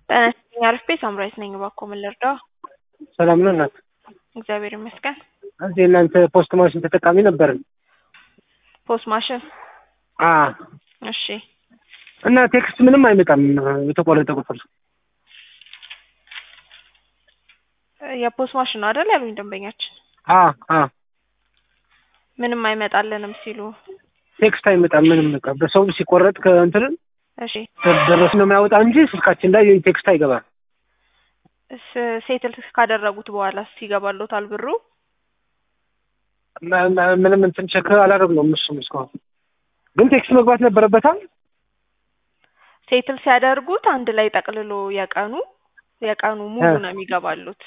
ጤና ይስጥልኝ አሪፍ ቤት ሳምራዊት ነኝ። እባክዎ ምን ልርዳው? ሰላም ነው እናት? እግዚአብሔር ይመስገን። እዚህ እናንተ ፖስት ማሽን ተጠቃሚ ነበርን። ፖስት ማሽን አ እሺ እና ቴክስት ምንም አይመጣም የተቆረጠ ቁጥር የፖስት ማሽን ነው አይደል ያሉኝ ደንበኛችን። አ አ ምንም አይመጣልንም ሲሉ ቴክስት አይመጣም ምንም በቃ በሰው ሲቆረጥ ከእንትን እሺ ደረስ ነው የሚያወጣ እንጂ ስልካችን ላይ ቴክስት አይገባም። ስ- ሴትል ካደረጉት በኋላ ይገባሎታል ብሩ? መ- መ- ምንም እንትን ቸክ አላደረግነውም እሱም እስካሁን ግን ቴክስት መግባት ነበረበታል። ሴትል ሲያደርጉት አንድ ላይ ጠቅልሎ የቀኑ የቀኑ ሙሉ እ። ነው የሚገባሉት።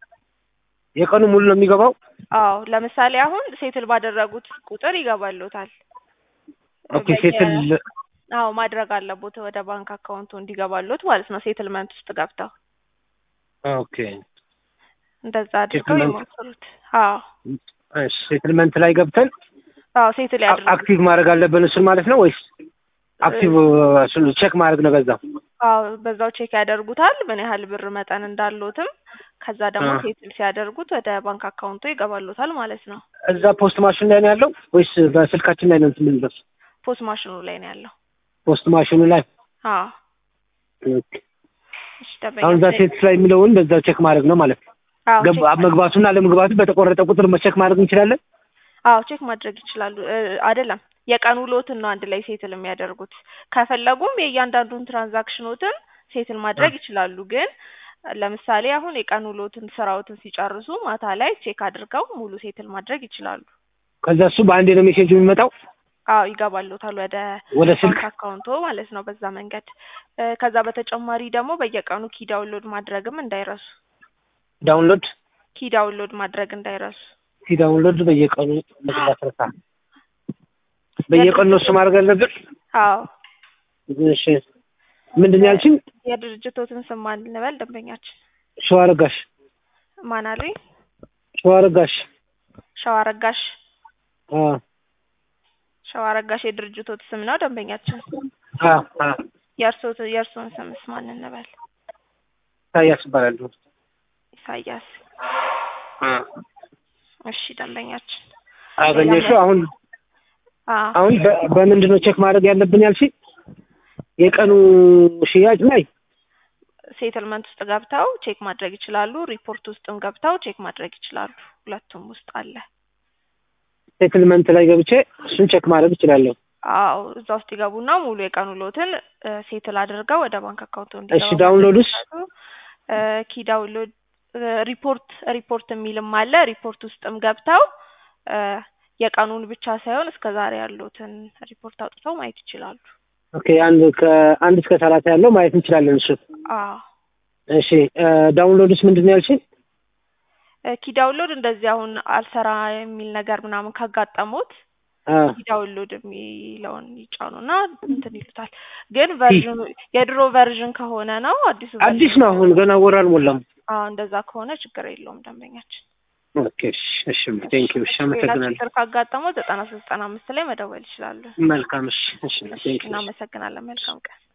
የቀኑ ሙሉ ነው የሚገባው። አዎ ለምሳሌ አሁን ሴትል ባደረጉት ቁጥር ይገባሎታል። ኦኬ በየ- ሴትል አዎ ማድረግ አለቦት ወደ ባንክ አካውንቱ እንዲገባሎት ማለት ነው። ሴትልመንት ውስጥ ገብተው ኦኬ እንደዛ አድርገው ሴትልመንት። ይሞክሩት። አዎ እሺ ሴትልመንት ላይ ገብተን አዎ ሴትል አ- ያድርጉ። አክቲቭ ማድረግ አለብን እሱን ማለት ነው ወይስ አክቲቭ እሱን ቼክ ማድረግ ነው በዛ? አዎ በዛው ቼክ ያደርጉታል ምን ያህል ብር መጠን እንዳሎትም። ከዛ ደግሞ አ። ሴትል ሲያደርጉት ወደ ባንክ አካውንቱ ይገባሎታል ማለት ነው። እዛ ፖስት ማሽን ላይ ነው ያለው ወይስ በስልካችን ላይ ነው እንትን የምንለው? ፖስት ማሽኑ ላይ ነው ያለው። ፖስት ማሽኑ ላይ አዎ ኦኬ። እሺ አሁን እዛ ደንበኛ ሴት ላይ የሚለውን በዛው ቼክ ማድረግ ነው ማለት ነው። አዎ ቼክ ገባ- መግባቱና አለመግባቱ በተቆረጠ ቁጥር ቼክ ማድረግ እንችላለን። አዎ ቼክ ማድረግ ይችላሉ። እ፣ አይደለም የቀን ውሎትን ነው አንድ ላይ ሴትል የሚያደርጉት። ከፈለጉም የእያንዳንዱን ትራንዛክሽኖትን ሴትል ማድረግ ይችላሉ። ግን ለምሳሌ አሁን የቀን ውሎትን ስራዎትን ሲጨርሱ ማታ ላይ ቼክ አድርገው ሙሉ ሴትል ማድረግ ይችላሉ። ከዛ እሱ በአንዴ ነው ሜሴጅ የሚመጣው አዎ ይገባሎታል ወደ ወደ ስልክ። ባንክ አካውንቶ ማለት ነው። በዛ መንገድ እ፣ ከዛ በተጨማሪ ደግሞ በየቀኑ ኪ ዳውንሎድ ማድረግም እንዳይረሱ። ዳውንሎድ ኪ ዳውንሎድ ማድረግ እንዳይረሱ። ሲ ዳውንሎድ በየቀኑ መግባት ረሳ። በየቀኑ ነው እሱ ማድረግ አለብን። አዎ እሺ ምንድን ነው ያልሽኝ? የድርጅቶትን ስም ማን እንበል? ደንበኛችን ሸዋረጋሽ ማን አሉኝ? ሸዋረጋሽ ሸዋረጋሽ አ ሸዋረጋሽ የድርጅቶት ስም ነው ደንበኛችን። አ አ የእርሶት የእርሶን ስምስ ማን እንበል? ኢሳያስ እባላለሁ። ኢሳያስ። አ እሺ ደንበኛችን አገኘሽው? አሁን አዎ አሁን በ- በምንድን ነው ቼክ ማድረግ ያለብን ያልሽኝ? የቀኑ ሽያጭ ላይ ሴትልመንት ውስጥ ገብተው ቼክ ማድረግ ይችላሉ። ሪፖርት ውስጥም ገብተው ቼክ ማድረግ ይችላሉ። ሁለቱም ውስጥ አለ። ሴትልመንት ላይ ገብቼ እሱን ቼክ ማድረግ እችላለሁ። አዎ እዛ ውስጥ ይገቡና ሙሉ የቀኑ ሎትን እ፣ ሴትል አድርገው ወደ ባንክ አካውንቱ እሺ እንዲገባ ዳውንሎድስ እ፣ ኪ ዳውንሎድ እ፣ ሪፖርት ሪፖርት የሚልም አለ። ሪፖርት ውስጥም ገብተው እ፣ የቀኑን ብቻ ሳይሆን እስከ ዛሬ ያሉትን ሪፖርት አውጥተው ማየት ይችላሉ። ኦኬ አንድ ከአንድ እስከ ሰላሳ ያለው ማየት እንችላለን። እሱ አዎ እሺ ዳውንሎድስ ምንድን ነው ያልሽኝ? እ፣ ኪ ዳውንሎድ እንደዚህ አሁን አልሰራ የሚል ነገር ምናምን ካጋጠሙት አ ኪ ዳውንሎድ የሚለውን ይጫኑና እንትን ይሉታል። ግን ቨርዥኑ የድሮ ቨርዥን ከሆነ ነው አዲሱ አዲስ ነው አሁን ገና ወር አልሞላም። አዎ እንደዛ ከሆነ ችግር የለውም ደንበኛችን። ኦኬ እሺ እሺ ቴንክ ዩ እሺ ሌላ አመሰግናለሁ። ችግር ካጋጠመው ዘጠና ሶስት ዘጠና አምስት ላይ መደወል ይችላሉ። መልካም እሺ እሺ ቴንክ ዩ እናመሰግናለን። መልካም ቀን።